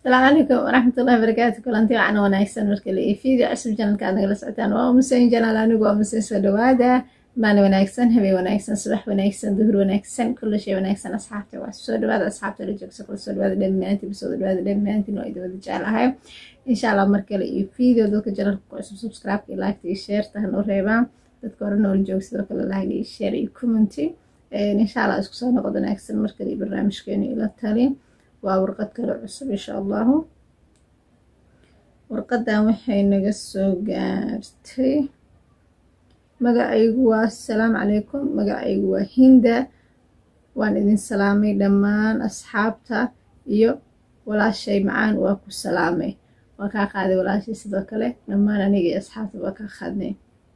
asalaamu calaykum waraxmatullahi barakaatu kulanti wacan wanaagsan markale iyo video cusub janalka aad nagala socotaan waa umusen janaal anigu waa umusen soo dhawaada maalin wanaagsan habeen wanaagsan subax wanaagsan duhur wanaagsan kulla shay wanaagsan asxaabta waa soo dhawaada asxaabta la joogsa kula soo dhawaada dhammaantiin soo dhawaada dhammaantiin waa idin wada jeclahay insha allah markale iyo video dadka janalka ku cusub subscribe iyo like iyo share tahan u reebaan dadka hore nool joog sidoo kale like iyo share iyo commenty insha allah isku soo noqod wanaagsan markale iyo barnaamijkeenu ila tali waa warqad kale cusub insha allahu warqadan waxay naga soo gaartay magacaygu waa asalaamu calaykum magacaygu waa hinda waan idin salaamay dhammaan asxaabta iyo walaashay macaan waa ku salaamay waa kaa qaaday walaashay sidoo kale dhammaan aniga iyo asxaabta waa kaa qaadnay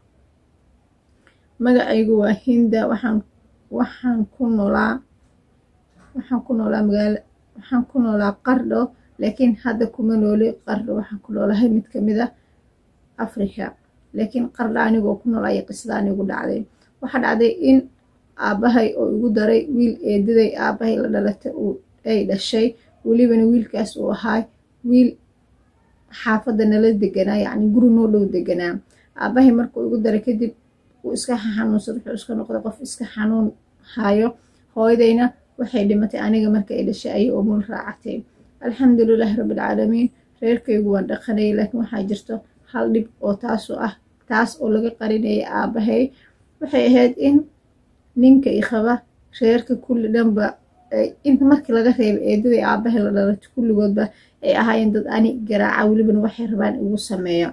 magacaygu waa hinda waxaan waxaan ku noolaa waxaan ku noolaa magaalo waxaan ku noolaa qardho laakiin hadda kuma nooli qardho waxaan ku noolahay mid kamid a africa laakiin qardho anigoo ku nool ayay qisada anigu dhacday waxaa dhacday in aabbahay oo igu daray wiil eedaday aabbahay la dhalatay ay dhashay welibana wiilkaas uu ahaa wiil xaafadda nala deganaa yacni guri noo dhow deganaa aabbahay markuu igu daray kadib uu iska xanuunsad wuxuu iska noqday qof iska xanuun hayo hooyadayna waxay dhimatay aniga marka ay dhashay ayay umul raacatay alxamdulilaahi rabbilcaalamiin reerkaygu waan dhaqanayay laakiin waxaa jirto hal dhib oo taasu ah taas oo laga qarinaya aabbahay waxay ahayd in ninka iqaba reerka kulli dhanba inta markii laga reebay eedaday aabbahay la dhalatay kulligoodba ay ahaayeen dad ani garaaca welibana waxay rabaan igu sameeyo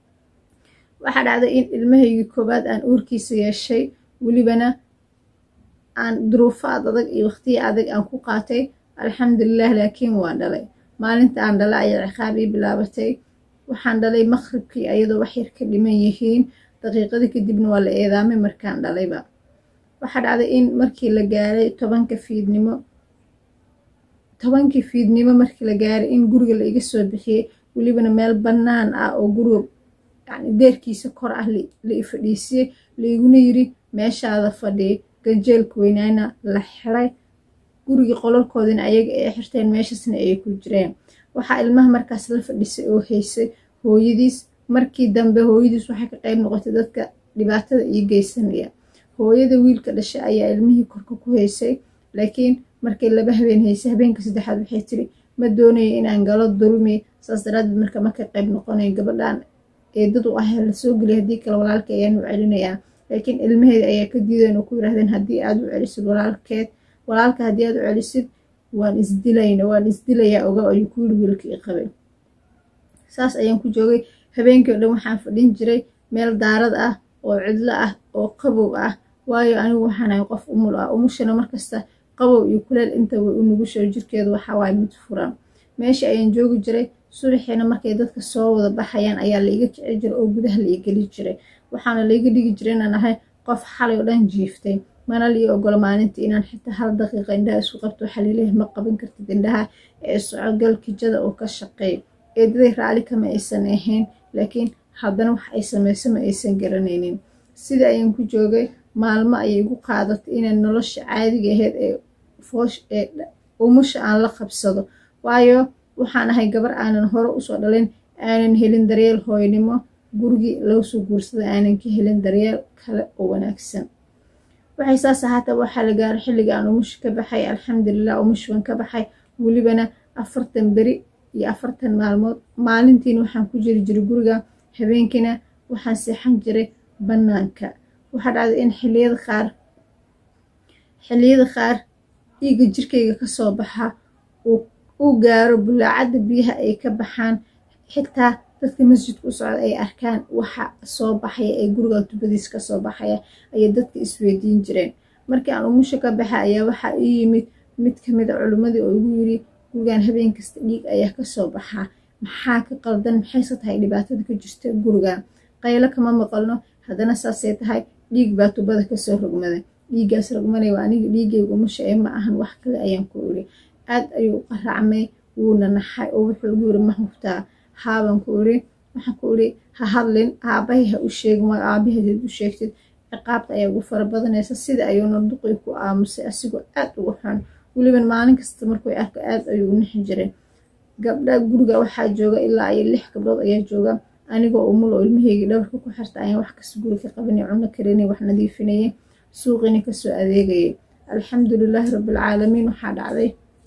waxaa dhacday in ilmahaygii koowaad aan uurkiisa yeeshay welibana aan duruufaad adag iyo waqtiya adag aan ku qaatay alxamdulilah laakiin waan dhalay maalinta aan dhalay ayaa ciqaab ii bilaabatay waxaan dhalay maqribkii ayadoo wax yar ka dhiman yihiin daqiiqadii kadibna waa la eedaamay markaan dhalayba waxaa dhacday in markii la gaaray tobanka fiidnimo tobankii fiidnimo markii la gaaray in guriga la iga soo bixiyey welibana meel bannaan ah oo guriga yani deerkiisa kor ah la i fadhiisiyey laiguna yiri meeshaada fadhiy ganjeelka weynaana la xiray gurigii qolalkoodina ayaga ay xirteen meeshasna ay ku jireen waxaa ilmaha markaas la fadhisay oo haysay hooyadiis markii dambe hooyadiis waxay ka qayb noqotay dadka dhibaatada ii geysanaya hooyada wiilka dhashay ayaa ilmihii korka ku haysay laakiin markay laba habeen haysay habeenka saddexaad waxay tiri ma doonayo inaan galo dulmi saas daraadeed marka ma ka qayb noqonayo gabadhan eedadu ah lasoo geliya haddii kale walaalka ayaan u celinayaa laakiin ilmaheeda ayaa ka diidayn oo ku yiraahdeen haddii aad u celisid walaalkeed walaalka haddii aad u celisid waan isdilayna waan isdilayaa oga ayuu ku yiri wiilka i qabay saas ayaan ku joogay habeenkii o dhan waxaan fadhin jiray meel daarad ah oo cidlo ah oo qabow ah waayo anigu waxaan ahay qof umul ah umushana markasta qabow iyo kuleel inta way u nugusho jirkeedu waxaa waaye mid furan meesha ayaan joogi jiray subaxiina markay dadka soo wada baxayaan ayaa laiga kici jiray oo gudaha la igeli jiray waxaana laiga dhigi jiray inaan ahay qof xalay oo dhan jiiftay mana lii ogolo maalintii inaan xitaa hal daqiiqa indhaha isku qabto waxaa laleeyahay ma qaban kartid indhaha ee socogal kijada oo ka shaqeey eedaday raali kama aysan ahayn laakiin haddana wax ay samayso ma aysan garanaynin sida ayaan ku joogay maalmo ayay igu qaadatay inay nolosha caadiga ahayd ee foosh ee umusha aan la qabsado waayo waxaan ahay gabar aanan hore usoo dhalin aanan helin daryeel hooynimo gurigii laga soo guursada aanan ka helin daryeel kale oo wanaagsan waxay saas ahaataba waxaa la gaaray xilliga aan umusha ka baxay alxamdulilah umush waan ka baxay welibana afartan beri iyo afartan maalmood maalintiina waxaan ku jiri jiray guriga habeenkiina waxaan seexan jiray bannaanka waxaa dhacday in xiliyada qaar xilliyada qaar dhiigga jirkayga kasoo baxa uu gaaro bulaacadda biyaha ay ka baxaan xitaa dadka masjidka u socda ay arkaan waxa soo baxaya ee guriga tubadiis kasoo baxaya ayay dadka isweydiin jireen markii aan umusha ka baxa ayaa waxaa ii yimid mid kamid a culimmadii oo igu yiri gurigan habeen kasta dhiig ayaa kasoo baxaa maxaa ka qaldan maxayse tahay dhibaatada ka jirta guriga qaylo kama maqalno haddana saasay tahay dhiig baa tubada kasoo rogmada dhiiggaas rogmanaya waa aniga dhiiggayga umusha ee ma ahan wax kale ayaan ku iri aad ayuu u qaraacmay wuuna naxay oo wuxuu igu yiri ma hubtaa haaban ku iri waxaan ku iri ha hadlin aabahay ha u sheegin waa aabaheedeed u sheegtid ciqaabta ayaa ugu fara badanaysa sida ayuuna duqii ku aamusay asigoo aad ugu xun weliban maalin kasta markuu arko aad ayuu u nixi jiray gabdha guriga waxaa jooga ilaa iyo lix gabdhood ayaa jooga anigoo umul oo ilmaheygii dhabarka ku xirta ayaan wax kasta guri ka qabanay cuno karinay wax nadiifinayay suuqina kasoo adeegayay alxamdulilaahi rabbilcaalamiin waxaa dhacday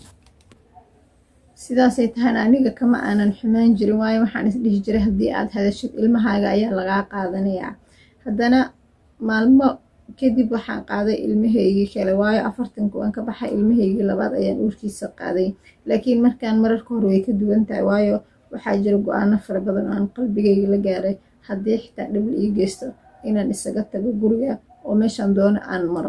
sidaasay tahayna aniga kama aanan xumaan jirin waayo waxaan isdhihi jiray haddii aad hadashid ilmahaaga ayaa lagaa qaadanayaa haddana maalmo kadib waxaan qaaday ilmahaygii kale waayo afartanku aan ka baxay ilmahaygii labaad ayaan uurkiisa qaaday laakiin markaan mararka hore way ka duwan tahay waayo waxaa jira go-aano fara badan oo aan qalbigayga la gaaray haddii xitaa dhibl ii geysto inaan isaga tago guriga oo meeshaan doono aan maro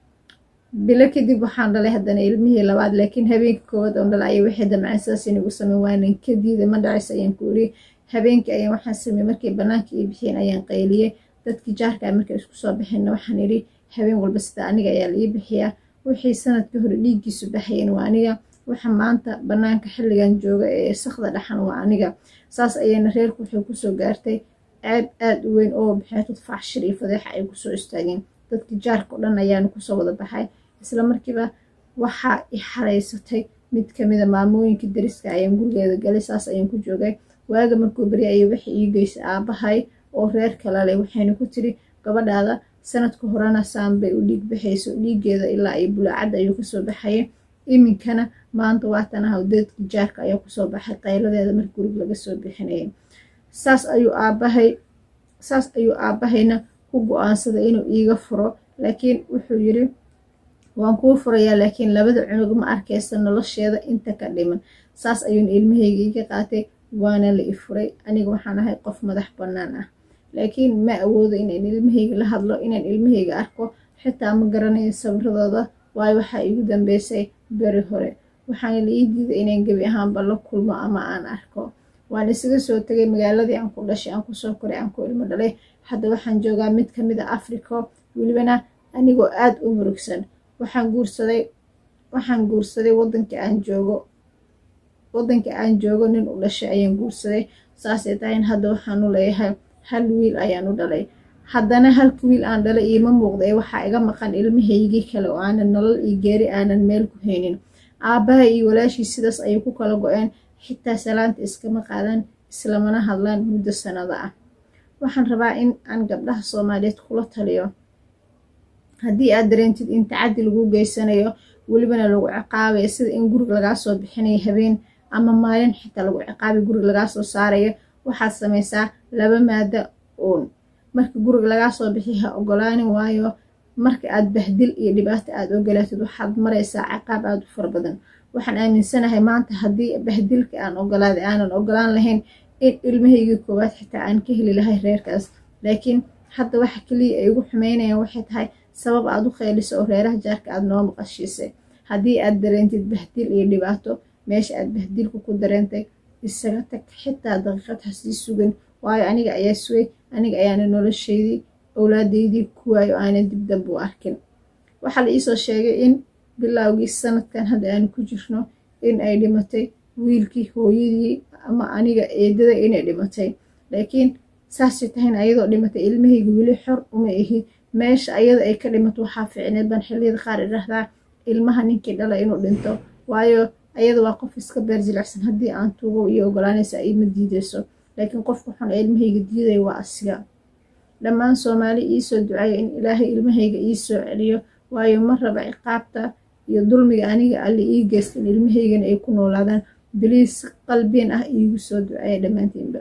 bilo kadib waxaan dhalay haddana ilmihii labaad laakiin habeenka koowaad oon dhalay ayay waxay damceen sidaas inagu sameyn waanan ka diiday ma dhacays ayaan ku iri habeenkii ayaan waxaan sameeyey markay bannaanka ii bixiyeen ayaan qayliyey dadkii jaarka markay isku soo baxeenna waxaan idhi habeen walba sida aniga ayaa la ii bixiyaa wixii sanadkii hore dhiiggiisu baxayeen waa aniga waxa maanta bannaanka xilligan jooga ee sakda dhaxan waa aniga saas ayayna reerku waxay kusoo gaartay ceeb aad u weyn oo baxeetud faxshir iyo fadeexa ay kusoo istaageen dadkii jaarka o dhan ayaana kusoo wada baxay isla markiiba waxaa i xaraysatay mid kamida maamooyinka dariska ayaan gurigeeda galay saas ayaan ku joogay waaga markuu beri ayay waxay ii geysay aabahay oo reer kala leh waxayna ku tiri gabadhaada sanadka horena saanbay u dhiig baxayso dhiiggeeda ilaa iyo bulaacadda ayuu kasoo baxayay iminkana maanta waatan ah dadka jaarka ayaa kusoo baxay qayladeeda marka gurig laga soo bixinayay saas ayuu aabahay saas ayuu aabahayna ku go-aansaday inuu iiga furo laakiin wuxuu yiri waan kuu furayaa laakiin labada cunug ma arkaysa nolosheeda inta ka dhiman saas ayuuna ilmahayga iga qaatay waana la i furay aniga waxaan ahay qof madax bannaan ah laakiin ma awoodo inaan ilmahayga la hadlo inaan ilmahayga arko xitaa ma garanayo sawiradooda waayo waxaa igu dambeysay beri hore waxaana la ii diiday inaan gebi ahaanba la kulmo ama aan arko waan isaga soo tegay magaaladii aan ku dhashay aan kusoo koray aan ku ilmo dhalay hadda waxaan joogaa mid kamid a africa welibana anigoo aada u murugsan waxaan guursaday waxaan guursaday wadanka aan joogo wadanka aan joogo nin u dhashay ayaan guursaday saasay tahayn hadda waxaanu leeyahay hal wiil ayaan u dhalay haddana halka wiil aan dhalay iima muuqda ee waxaa iga maqan ilmahaygii kale oo aanan nolol iyo geeri aanan meel ku haynin aabbaha iyo walaashii sidaas ayay ku kala go-een xitaa salaanta iskama qaadan islamana hadlaan muddo sanado ah waxaan rabaa in aan gabdhaha soomaaliyeed kula taliyo haddii aad dareentid in tacaddi lagu geysanayo welibana lagu ciqaabayo sida in gurig lagaa soo bixinayo habeen ama maalin xitaa lagu ciqaabay gurig lagaa soo saarayo waxaad samaysaa laba maada uun marka gurig lagaa soo bixi ha ogolaanin waayo marka aad bahdil iyo dhibaato aad ogolaatid waxaad maraysaa ciqaab aada u fara badan waxaan aaminsanahay maanta haddii bahdilka aan ogolaaday aanan ogolaan lahayn in ilmahaygii koowaad xitaa aan ka heli lahay reerkaas laakiin hadda waxa keliya ay ugu xumeynayaan waxay tahay sabab aad u kheyliso oo reeraha jaarka aad noo maqashiisay haddii aad dareentid bahdil iyo dhibaato meesha aad bahdilku ku dareentay isaga tag xitaa daqiiqad ha sii sugan waayo aniga ayaa suway aniga ayaana noloshaydii owlaadeydii ku waayo aanan dib dambe u arkin waxaa la iisoo sheegay in bilowgii sanadkan hadda aanu ku jirno in ay dhimatay wiilkii hooyadii ama aniga eedada inay dhimatay laakiin saasay tahayn ayadoo dhimatay ilmahayga weli xor uma ihi meesha ayada ay ka dhimato waxaa ficneed baan xilliyada qaar idhahdaa ilmaha ninkii dhala inuu dhinto waayo ayada waa qof iska beer jilicsan haddii aan tuugo iyo ogolaanaysa ima diideyso laakiin qofka xun ee ilmahayga diidaya waa asiga dhammaan soomaali iisoo duceeya in ilaahay ilmahayga iisoo celiyo waayo ma raba ciqaabta iyo dulmiga aniga alle ii geystan ilmahaygana ay ku noolaadaan biliis qalbiin ah iigu soo duceeya dhammaantiinba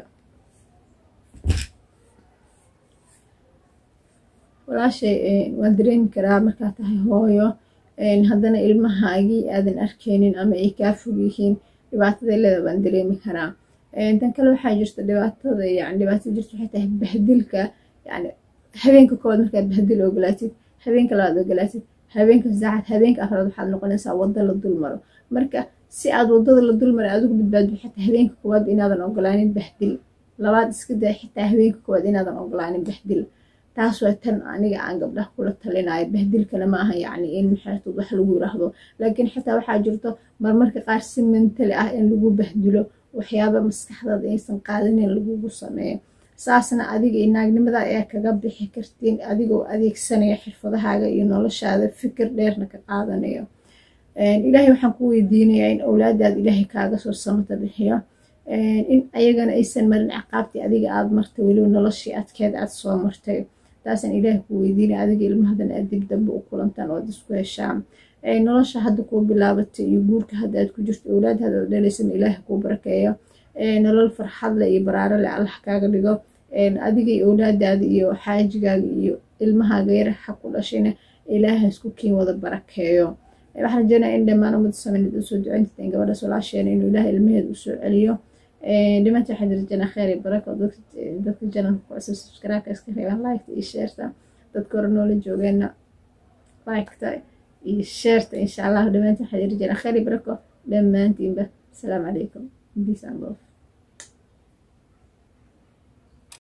walaashay waan dareemi karaa markaa tahay hooyo haddana ilmahaagii aadan arkaynin ama ay kaa fog yihiin dhibaatada leeda baan dareemi karaa tan kale waxaa jirta dhibaatada yani dhibaatada jirta waxay tahay bahdilka yani habeenka koowaad markaad bahdil ogolaatid habeenka labaad ogolaatid habeenka saacad habeenka afraad waxaad noqonaysaa wadda la dulmaro marka si aad wadada la dulmara adigu badbaadbi xitaa habeenka koowaad inaadan ogolaanin bahdil labaad iska day xitaa habeenka koowaad inaadan ogolaanin bahdil taas waa tan aniga aan gabdhaha kula talinayo bahdilkana ma aha yacni in maxaatood wax lagu yiraahdo laakiin xitaa waxaa jirto marmarka qaar si mentali ah in lagu bahdilo waxyaaba maskaxdaada aysan qaadanin lagugu sameeyo saasna adiga iyo naagnimada ayaa kaga bixi kartiin adigoo adeegsanaya xirfadahaaga iyo noloshaada fikir dheerna ka qaadanayo ilaahay waxaan ku weydiinayaa in owlaadaada ilaahay kaaga soo samata bixiyo in ayagana aysan marin ciqaabtii adiga aad martay weliba noloshii adkeed aad soo martay taasaan ilaahay ku weydiinaya adiga ilmahadan aad dib dambe u kulantaan oo aad isku heshaan nolosha hadda kuu bilaabatay iyo guurka hadda aad ku jirto owlaad hadda aad dhalaysana ilaahay kuu barakeeyo nolol farxad leh iyo baraaro leh allah kaaga dhigo adiga iyo owlaadaada iyo xaajigaaga iyo ilmahaaga yar xa ku dhashayna ilaahay isku kiin wada barakeeyo waxaan rajeynaya in dhammaan ummadda soomaaliyeed usoo ducayntateen gabadhaas walaasheena inuu ilaahay ilmaheeda usoo celiyo dhimaanta waxaan rajeynaa kheyr iyo barako dadka janalka ku cusub subscribe-ka iska reebaan like iyo sheerta dadka hore noola joogeena like-ta iyo sheerta insha allah dhimaanta waxaan rajeynaa kheyr iyo barako dhammaantiinba asalaamu calaykum peace and love